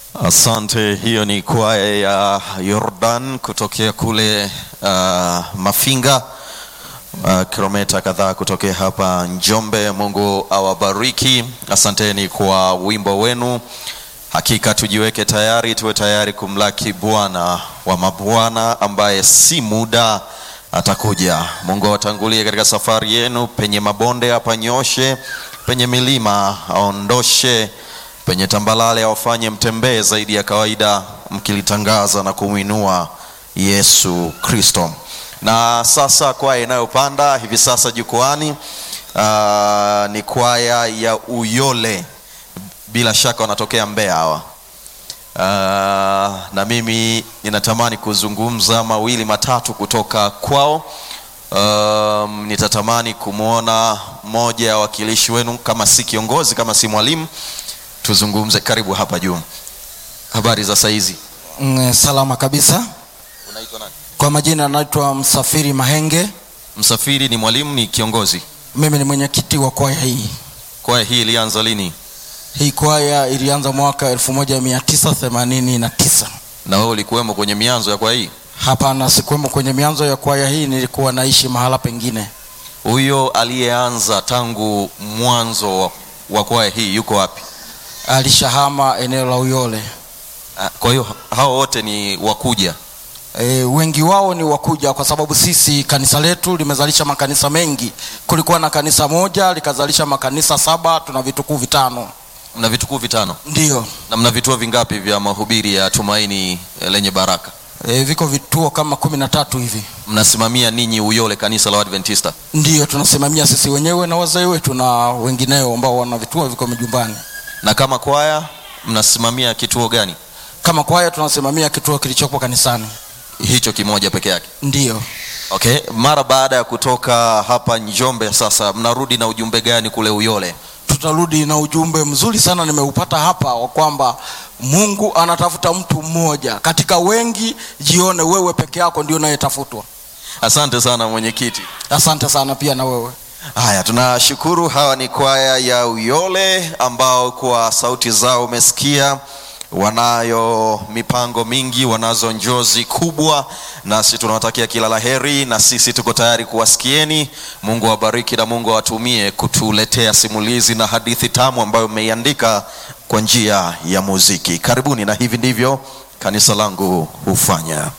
Asante. Hiyo ni kwaya ya Yordan kutokea kule uh, Mafinga uh, kilomita kadhaa kutokea hapa Njombe. Mungu awabariki. Asanteni kwa wimbo wenu. Hakika tujiweke tayari, tuwe tayari kumlaki Bwana wa mabwana ambaye si muda atakuja. Mungu awatangulie katika safari yenu, penye mabonde apanyoshe, penye milima aondoshe penye tambalale awafanye mtembee zaidi ya kawaida, mkilitangaza na kumwinua Yesu Kristo. Na sasa kwaya inayopanda hivi sasa jukwani uh, ni kwaya ya Uyole, bila shaka wanatokea Mbeya hawa. Uh, na mimi ninatamani kuzungumza mawili matatu kutoka kwao. Um, nitatamani kumwona mmoja ya wakilishi wenu, kama si kiongozi, kama si mwalimu tuzungumze. Karibu hapa juu. Habari za saizi? Mm, salama kabisa. Unaitwa nani? Kwa majina naitwa Msafiri Mahenge. Msafiri ni mwalimu, ni kiongozi. Mimi ni mwenyekiti wa kwaya hii. Kwaya hii ilianza lini? Hii kwaya ilianza mwaka 1989. Na wewe ulikuwemo kwenye mianzo ya kwaya hii? Hapana, sikuwemo kwenye mianzo ya kwaya hii, nilikuwa naishi mahala pengine. Huyo aliyeanza tangu mwanzo wa, wa kwaya hii yuko wapi? Alishahama eneo la Uyole. Ah, Kwa hiyo hao wote ni wakuja. E, wengi wao ni wakuja kwa sababu sisi kanisa letu limezalisha makanisa mengi. Kulikuwa na kanisa moja likazalisha makanisa saba, tuna vitukuu vitano. Mna vitukuu vitano Ndiyo. na mna vituo vingapi vya mahubiri ya tumaini eh, lenye baraka? E, viko vituo kama kumi na tatu hivi. Mnasimamia ninyi Uyole kanisa la Adventista? Ndiyo, tunasimamia sisi wenyewe na wazee wetu na wengineo ambao wana vituo viko majumbani. Na kama kwaya mnasimamia kituo gani? Kama kwaya tunasimamia kituo kilichopo kanisani. Hicho kimoja peke yake. Ndiyo. Okay, mara baada ya kutoka hapa Njombe sasa mnarudi na ujumbe gani kule Uyole? Tutarudi na ujumbe mzuri sana nimeupata hapa wa kwamba Mungu anatafuta mtu mmoja katika wengi, jione wewe peke yako ndio unayetafutwa. Asante sana mwenyekiti. Asante sana pia na wewe. Haya, tunashukuru. Hawa ni kwaya ya Uyole ambao kwa sauti zao umesikia wanayo mipango mingi, wanazo njozi kubwa, nasi tunawatakia kila laheri, na sisi tuko tayari kuwasikieni. Mungu awabariki na Mungu awatumie kutuletea simulizi na hadithi tamu ambayo mmeiandika kwa njia ya muziki. Karibuni, na hivi ndivyo kanisa langu hufanya.